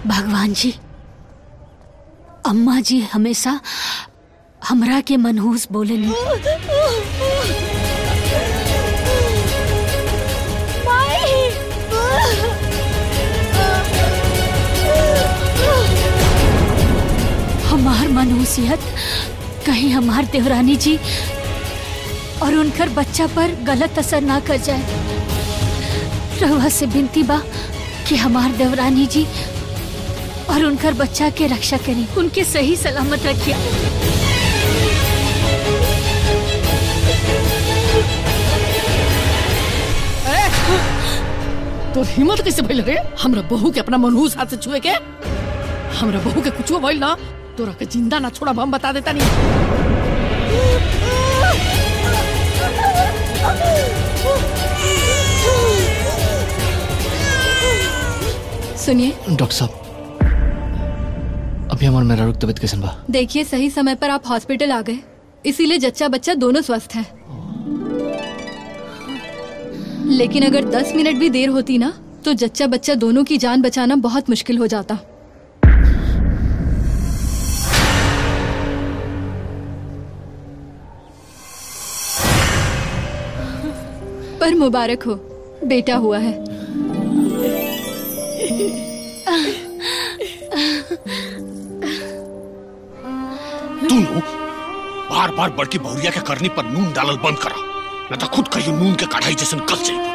भगवान जी अम्मा जी हमेशा हमरा के मनहूस बोलेनी हमार मनहूसियत कहीं हमार देवरानी जी और उनकर बच्चा पर गलत असर ना कर जाए रहुआ से बिनती बा कि हमार देवरानी जी और उनकर बच्चा के रक्षा करी उनके सही सलामत रखिया तो हिम्मत कैसे भइल रे हमरा बहू के अपना मनहूस हाथ से छुए के हमरा बहू के कुछो भइल ना तोरा के जिंदा ना छोड़ा हम बता देता नहीं सुनिए डॉक्टर साहब अभी हमार मेरा रुक तबियत कैसन बा देखिए सही समय पर आप हॉस्पिटल आ गए इसीलिए जच्चा बच्चा दोनों स्वस्थ हैं लेकिन अगर 10 मिनट भी देर होती ना तो जच्चा बच्चा दोनों की जान बचाना बहुत मुश्किल हो जाता पर मुबारक हो बेटा हुआ है तू नु बार बार बड़की बहुरिया के करनी पर नून डालल बंद करा न तो खुद कहियो नून के कढ़ाई जैसन कल जाइबो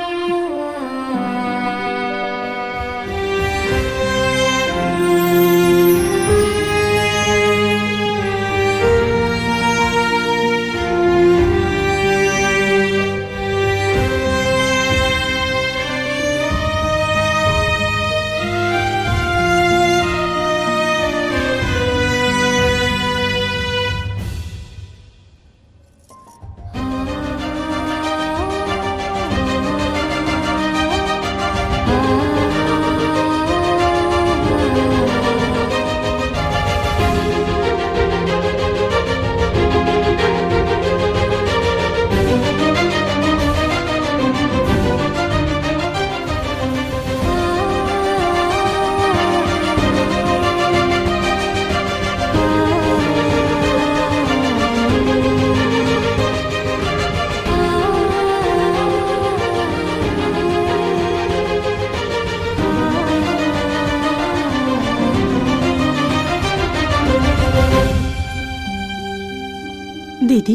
दीदी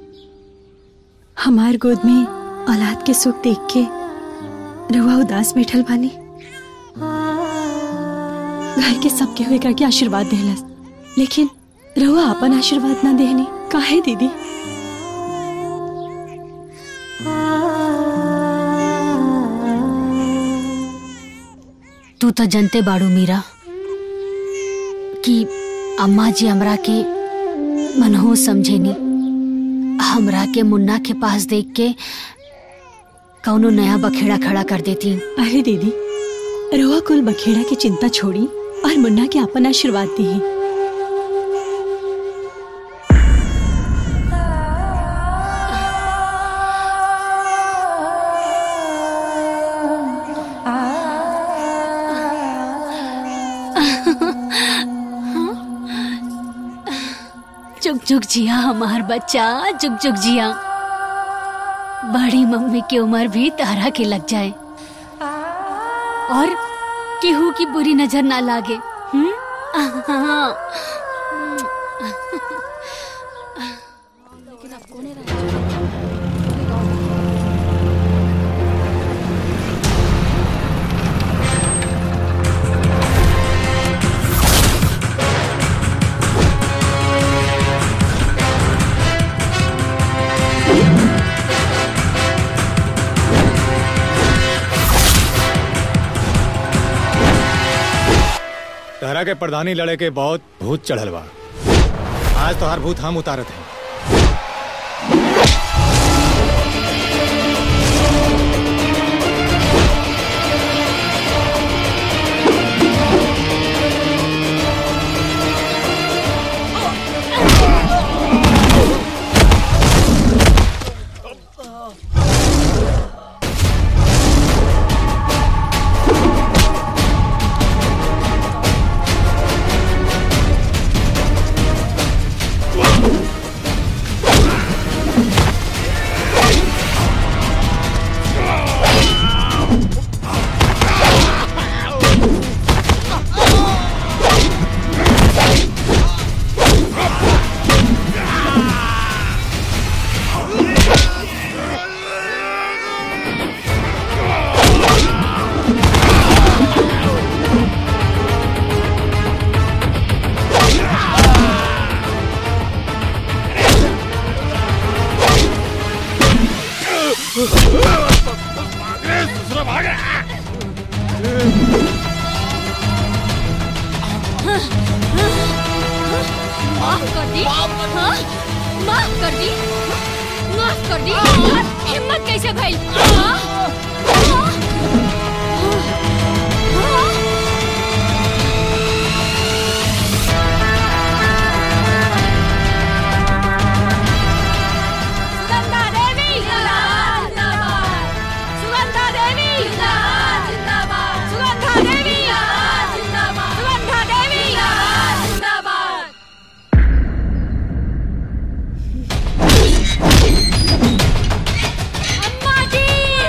हमार गोद में औलाद के सुख देख के रहुआ उदास बैठल बानी घर के सबके हुए करके आशीर्वाद देहलस लेकिन रहुआ अपन आशीर्वाद ना देहनी काहे दीदी तू तो जनते बाड़ू मीरा कि अम्मा जी हमरा के मनहो समझेनी हमरा के मुन्ना के पास देख के कौनो नया बखेड़ा खड़ा कर देती अरे दीदी रहुआ कुल बखेड़ा की चिंता छोड़ी और मुन्ना के अपन आशीर्वाद दी चुक चुक जिया हमार बच्चा चुक चुक जिया बड़ी मम्मी की उम्र भी तारा के लग जाए और केहू की बुरी नजर ना लागे हम्म? हाँ। तहरा के प्रधानी लड़े के बहुत भूत चढ़ल बा आज तो हर भूत हम उतारत हैं माफ कर दी हाँ? माफ कर दी माफ कर दी यार, हिम्मत कैसे भाई हाँ? हाँ? हाँ? सुगंधा देवी जिंदाबाद सुगंधा देवी जिंदाबाद सुगंधा देवी जिंदाबाद सुगंधा देवी जिंदाबाद अम्मा जी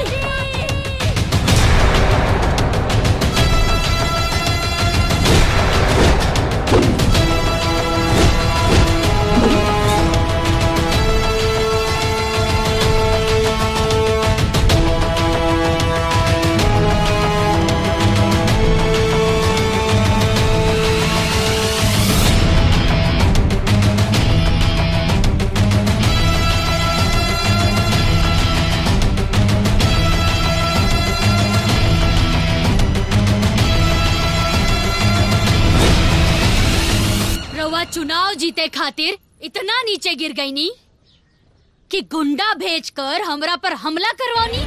रउआ चुनाव जीते खातिर इतना नीचे गिर गई नी कि गुंडा भेजकर हमरा पर हमला करवानी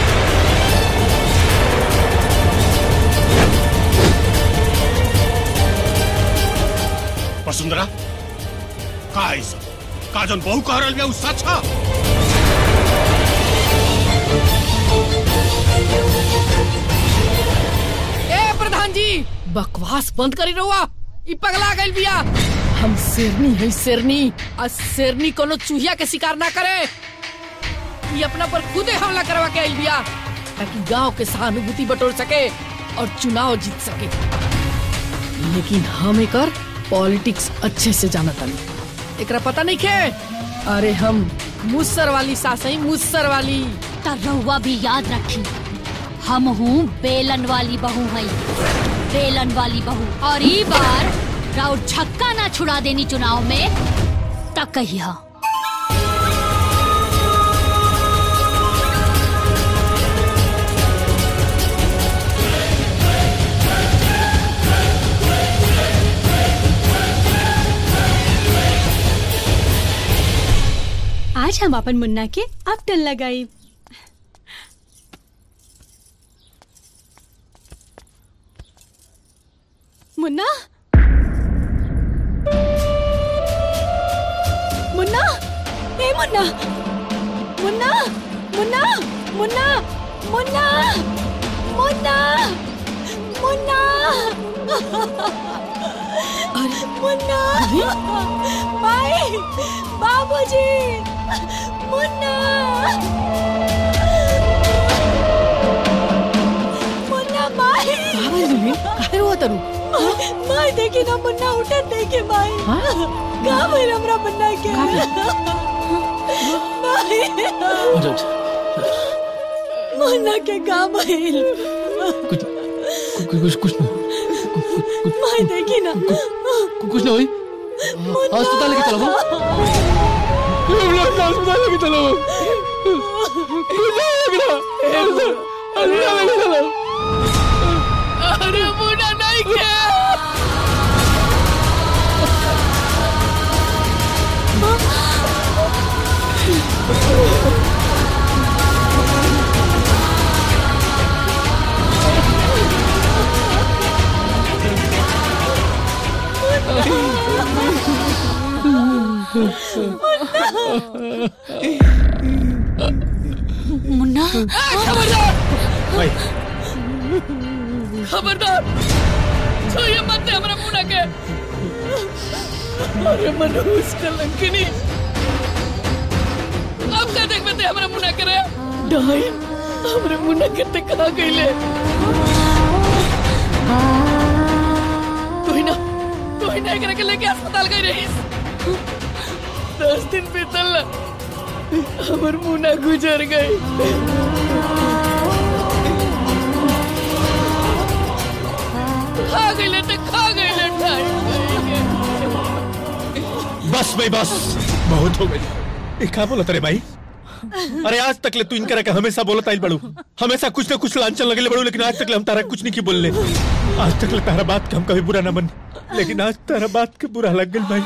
वसुंधरा का है सब का जन बहू कह रहल बिया उ सच है ए प्रधान जी बकवास बंद करी रहुआ ई पगला गइल बिया हम शेरनी है शेरनी आ शेरनी कोनो चूहिया के शिकार ना करे ई अपना पर खुदे हमला करवा के आइल बिया ताकि गांव के सहानुभूति बटोर सके और चुनाव जीत सके लेकिन हम एकर पॉलिटिक्स अच्छे से जानत हनी एकरा पता नहीं खे अरे हम मुसर वाली सास हई मुसर वाली त रउआ भी याद रखी हम हूँ बेलन वाली बहू हई बेलन वाली बहू और ई बार राउर छक्का ना छुड़ा देनी चुनाव में त कहिया आज हम अपन मुन्ना के अब टन लगाई मुन्ना मुन्ना ए मुन्ना मुन्ना मुन्ना मुन्ना मुन्ना मुन्ना मुन्ना मुन्ना माई बाबूजी मुन्ना मुन्ना माई काहे रोआ तरू माई देखी ना मुन्ना उठत देखे माई हाँ? का भइल हमरा मुन्ना के माई मुन्ना के का भइल कुछ कुछ कुछ नहीं माई देखी ना कुछ नहीं हुई अस्पताल लेके चलो अस्पताल लेके चलो अरे मुन्ना नहीं क्या मुन्ना खबरदार भाई खबरदार छुइए मत दे हमरा मुन्ना के अरे मनोज कलंकिनी अब का देख बते हमरा मुन्ना करे डाई हमरा मुन्ना के ते कहा गइले कोई ना कोई ना एकरा के लेके अस्पताल गई रहीस दस दिन बीतल ना हमर मुन्ना गुजर गई खा गइले ते खा गइले ठाई बस भाई बस बहुत हो गई ये क्या बोला तेरे भाई अरे आज तक ले तू इनकरा के हमेशा बोलत आइल बड़ू हमेशा कुछ ना कुछ लांछन लगले बड़ू लेकिन आज तक ले हम तारा कुछ नहीं की बोलले आज तक ले तारा बात के हम कभी बुरा ना मन लेकिन आज तारा बात के बुरा लग गइल भाई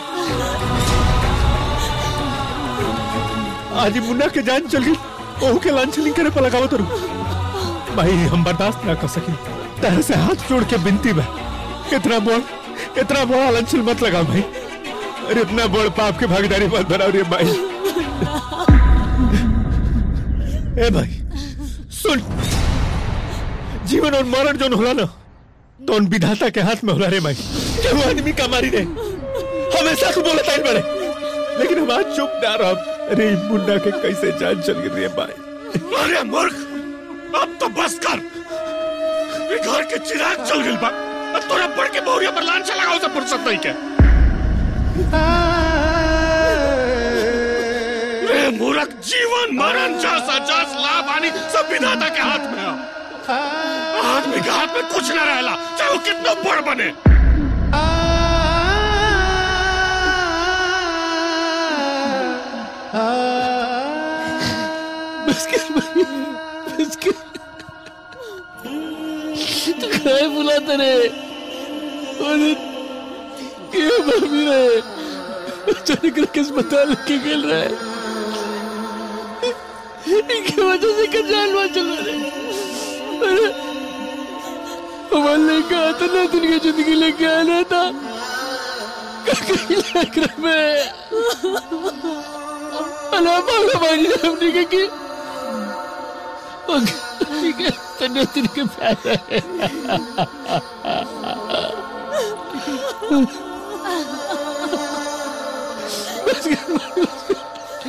आज ही मुन्ना के जान चल गई ओहू के लांछन करे पर लगावत रहू भाई हम बर्दाश्त ना कर सकी तारा से हाथ जोड़ के बिनती बा इतना बोल इतना बड़ा लांछन मत लगा भाई अरे इतना बड़ पाप के भागीदारी मत बनाओ रे भाई ए भाई सुन जीवन और मरण जोन होला ना तो उन विधाता के हाथ में होला रे भाई केहू आदमी का मारी रे हमेशा तू बोलता ही बड़े लेकिन हम आज चुप ना रह अरे ई मुन्ना के कैसे जान चल गई रे भाई अरे मूर्ख अब तो बस कर ये घर के चिराग चल गइल बा अब तोरा बढ़ के बहुरिया पर लांछा लगाओ से फुर्सत नहीं के रे मूर्ख जीवन मरण जस अजस लाभ हानि सब विधाता के हाथ में है आदमी के हाथ में कुछ ना रहला चाहे वो कितना बड़ बने बस कर भाई बस कर तू काय बुलाता रे अरे क्यों भाभी रे अचानक करके अस्पताल के खेल रहा है इनकी वजह से क्या जानवर चल रहा है अरे हमारे लेके आता ना दुनिया जिंदगी लेके आना था कहीं लग रहा मैं अला बाबा भाई ने हमने कहा कि ठीक है तन्ने तेरे के प्यार है बस कर, बस कर।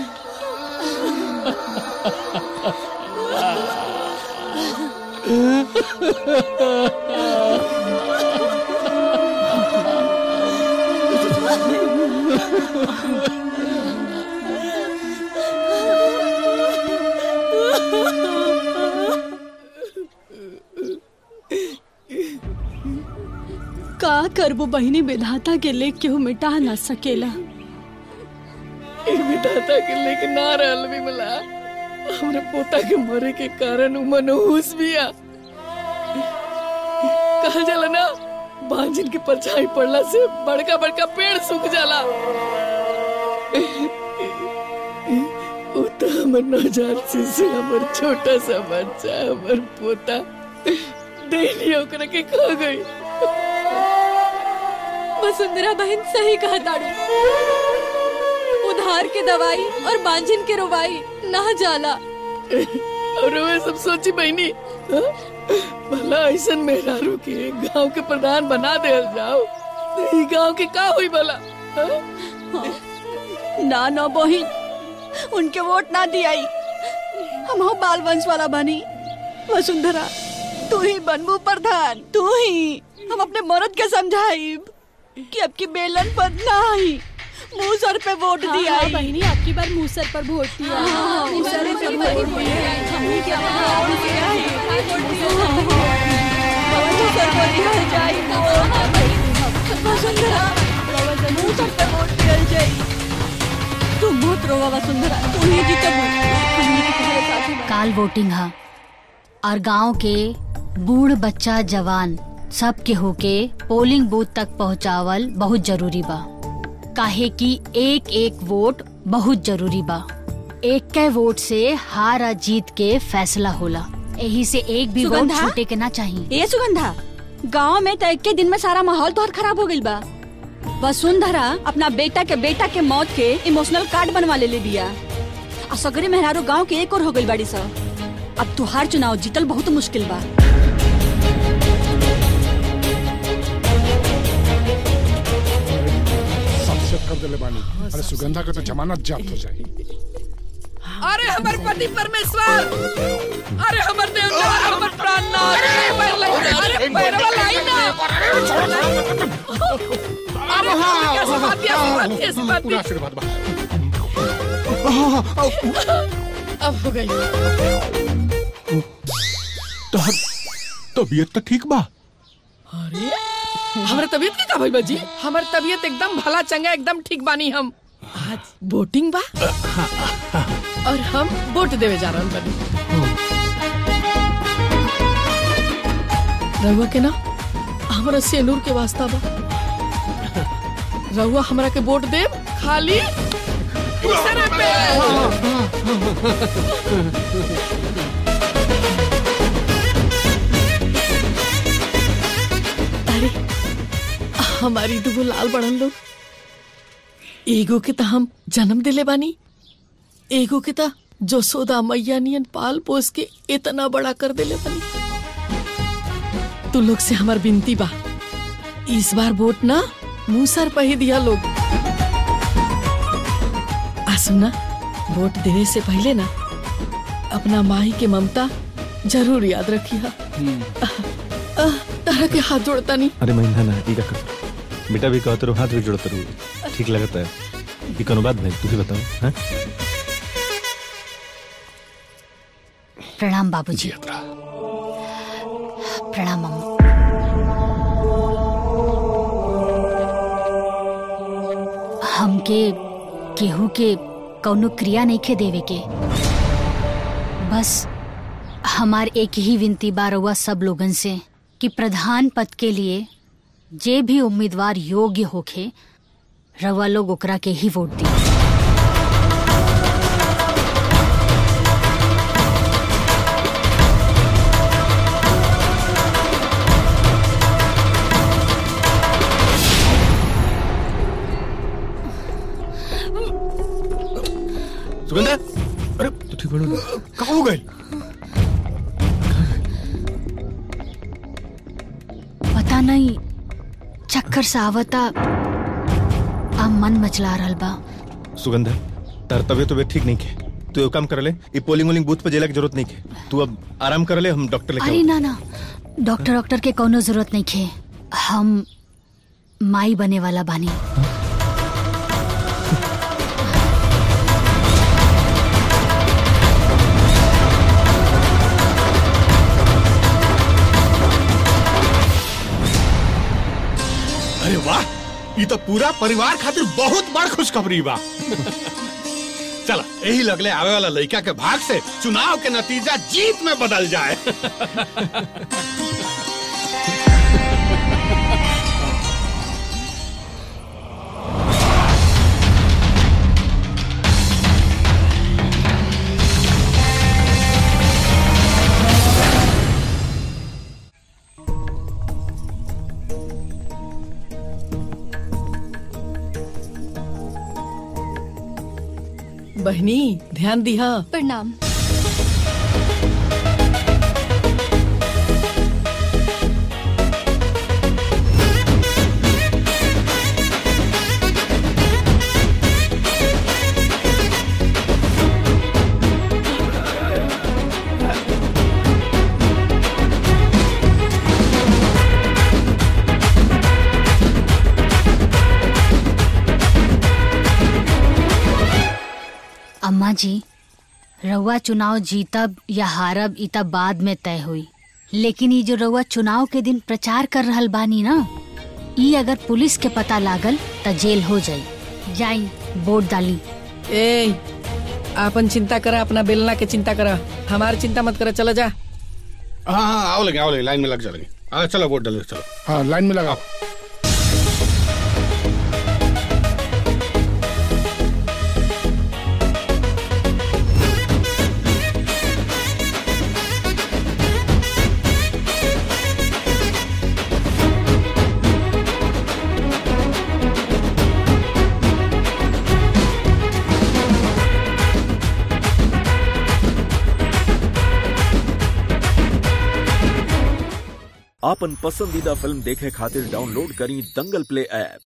का करबो बहिनी विधाता के लेख केहू मिटा ना सकेला ए विधाता के लेके ना रहल भी मला हमरे पोता के मरे के कारण उ मनहूस बिया कहल जाला ना बांझिन के परछाई पड़ला से बड़का बड़का पेड़ सूख जाला उ तो हमर नवजात शिशु हमर छोटा सा बच्चा हमर पोता डेली ओकरा के खा गई वसुंधरा बहन सही कहा ताड़ू उधार के दवाई और बांझिन के रोवाई ना जाला और वे सब सोची बहनी हाँ? भला ऐसन मेहरारू के गांव के प्रधान बना दे जाओ तो ई गांव के का हुई भला हाँ? ना ना बहिन उनके वोट ना दियाई हम हो बाल वंश वाला बनी वसुंधरा तू ही बनबू प्रधान तू ही हम अपने मर्द के समझाइब कि अब की बेलन पर ना ही मुंह सर पे वोट हाँ, दिया हाँ, बहिनी आपकी बार मूसर पर वोट दिया हाँ, मूसर मूसर पर पर वोट वोट दिया दिया। हमनी के यहाँ वोट दिया है। वोट दिया है। मुंह सर पे दिया जाई वसुंधरा मुंह सर पे वोट दिया जाई तू मत रोवा वसुंधरा तू ही जीतबू हमनी के तुम्हारे साथ ही बा। काल वोटिंग हा और गांव के बूढ़ बच्चा जवान सब के होके पोलिंग बूथ तक पहुंचावल बहुत जरूरी बा काहे कि एक एक वोट बहुत जरूरी बा एक के वोट से हार आ जीत के फैसला होला यही से एक भी वोट सुगंधा? छूटे के ना चाहिए ए सुगंधा गांव में तो एक के दिन में सारा माहौल तोहर खराब हो गइल बा वसुंधरा अपना बेटा के बेटा के मौत के इमोशनल कार्ड बनवा ले ले बिया आ सगरे मेहरारू गांव के एक और हो गइल बाड़ी सा अब तुहार चुनाव जीतल बहुत मुश्किल बा सबसे कर दिले बानी अरे सुगंधा का तो जमानत जब्त हो जाए अरे हमर पति परमेश्वर अरे हमर देवता हमर प्राणनाथ अरे पैर लग जा अरे पैरवा लाई ना अरे हाँ कैसे बात दिया बात कैसे बात पूरा आशीर्वाद बा अब हो गई तोहर तबीयत तो ठीक बा अरे हमारे तबीयत के का भाई बाजी हमार तबीयत एकदम भला चंगा एकदम ठीक बानी हम आज वोटिंग बा और हम वोट देवे जा रहल बनी रहुआ के ना हमरा सेनूर के वास्ता बा रहुआ हमरा के वोट देव खाली तीसरे पे अरे हमारी दुगो लाल बड़न लोग एगो के त हम जन्म दिले बानी एगो के त जसोदा मैया नियन पाल पोस के इतना बड़ा कर देले बानी तू लोग से हमार विनती बा इस बार वोट ना मुंह सर पे ही दिया लोग आ सुना वोट देने से पहले ना अपना माही के ममता जरूर याद रखिया तारा के हाथ जोड़ता नहीं अरे महिंदा ना ई का कर बेटा भी कहते रहो हाथ भी जोड़ते रहो ठीक लगता है ये कोनो बात नहीं तू ही बताओ हाँ प्रणाम बाबूजी प्रणाम अम्मा हमके केहू के कौनो क्रिया नहीं खे देवे के बस हमार एक ही विनती बा रउआ सब लोगन से कि प्रधान पद के लिए जे भी उम्मीदवार योग्य होखे रउआ लोग ओकरा के ही वोट दी सुगंधा अरे तू ठीक बनो कहाँ हो गए पता नहीं चक्कर सा आवता आ मन मचला रहल बा सुगंधा तार तबियत तबियत ठीक नहीं के तू एक काम कर ले ये पोलिंग वोलिंग बूथ पे जेला की जरूरत नहीं के तू अब आराम कर ले हम डॉक्टर लेके अरे आओ। ना ना डॉक्टर डॉक्टर के कोनो जरूरत नहीं खे हम माई बने वाला बानी अरे वाह ये तो पूरा परिवार खातिर बहुत बड़ खुशखबरी बा चला यही लगले आवे वाला लड़का के भाग से चुनाव के नतीजा जीत में बदल जाए बहनी ध्यान दिहा प्रणाम अम्मा जी रउआ चुनाव जीतब या हारब इ तब बाद में तय हुई लेकिन ये जो रउआ चुनाव के दिन प्रचार कर रहल बानी ना ई अगर पुलिस के पता लागल त जेल हो जाई जाई वोट डाली ए आपन चिंता करा अपना बेलना के चिंता करा हमारी चिंता मत करा चला जा हाँ हाँ आओ लगे आओ लगे लाइन में लग जा लगे आ, चलो वोट डालो चलो हाँ लाइन में लगाओ आपन पसंदीदा फिल्म देखे खातिर डाउनलोड करी दंगल प्ले ऐप